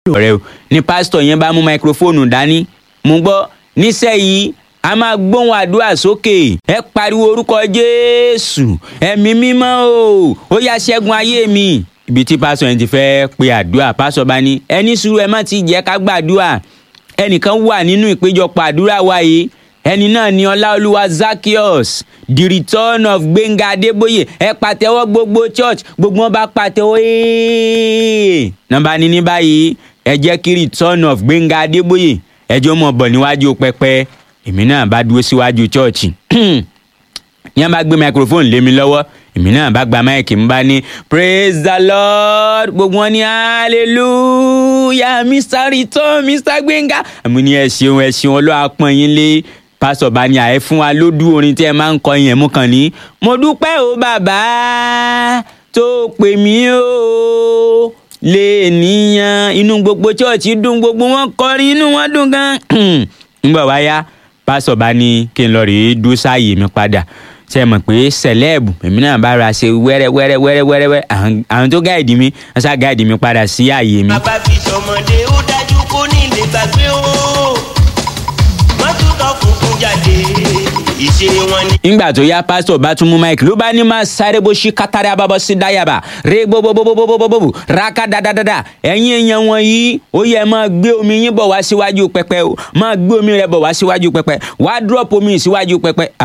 ọ̀rẹ́ o ní pásítọ̀ yẹn bá mú máikrófóònù dání mo gbọ́ níṣẹ́ yìí a máa gbóhùn àdúrà sókè ẹ pariwo orúkọ jésù ẹ̀mí mímọ́ o ó yá ṣẹ́gun ayé mi ibi tí pásítọ̀ yẹn ti fẹ́ pe àdúrà pásítọ̀ bá ní ẹni sùúrù ẹ má ti jẹ́ ká gbàdúrà ẹnìkan wà nínú ìpéjọpọ̀ àdúrà wa yìí ẹni náà ni ọláolúwa zakios the return of gbẹ̀ngà adébóyè ẹ pàtẹ́wọ́ gbogbo church gbogbo wọn bá pàtẹ́wọ́ ee nọ́mbà ní ní báyìí ẹ jẹ́ kí return of gbẹ̀ngà adébóyè ẹjọ́ mọ̀ bọ̀ níwájú pẹpẹ èmi náà bá dúró síwájú church ní wọn bá gbé microphone lé mi lọ́wọ́ èmi náà bá gba máìkì ń bá ní praise the lord gbogbo wọn ní hallelujah mr return mr gbẹ̀ngà àmì ní ẹ ṣeun ẹ ṣeun ọlọ́wà pọ́n yín lé pásọ̀ bá ní àyè fún wa lódú orin tí ẹ máa ń kọ yẹn mú kàn ní. mo dúpẹ́ o bàbá tó pè mí o lè níyàn inú gbogbo chọ́ọ̀chì dùn gbogbo wọn kọrin inú wọn dùn gan. ńgbà wá yá pásọ̀ bá ní kí n lọ rèé dúró sáàyè mi padà ṣe mọ̀ pé sẹ̀lẹ́ẹ̀bù èmi náà bá ra ṣe wẹ́rẹ́ wẹ́rẹ́ wẹ́rẹ́ wẹ́rẹ́ wẹ́rẹ́ àwọn tó gáìdì mi wọ́n ṣá gáìdì mi padà sí àyè mi. bàbá fi sọmọdé ó dájú kó ní ilé gbàgbé o wọ́n tún tọ́ funfun jáde ìṣe wọn ni. nígbà tó yá pásítọ̀ bá tún mú máìkì ló bá ní máa sáré bó ṣí kátàrí abábọ́ sí dáyàbá ré gbogbogbogbogbogbogbò ráká dáadáa ẹ̀yin èèyàn wọ̀nyí ó yẹ máa gbé omi yín bọ̀ wá síwájú pẹpẹ o máa gbé omi rẹ bọ̀ wá síwájú pẹpẹ wá dúrọ́pù omi síwájú pẹpẹ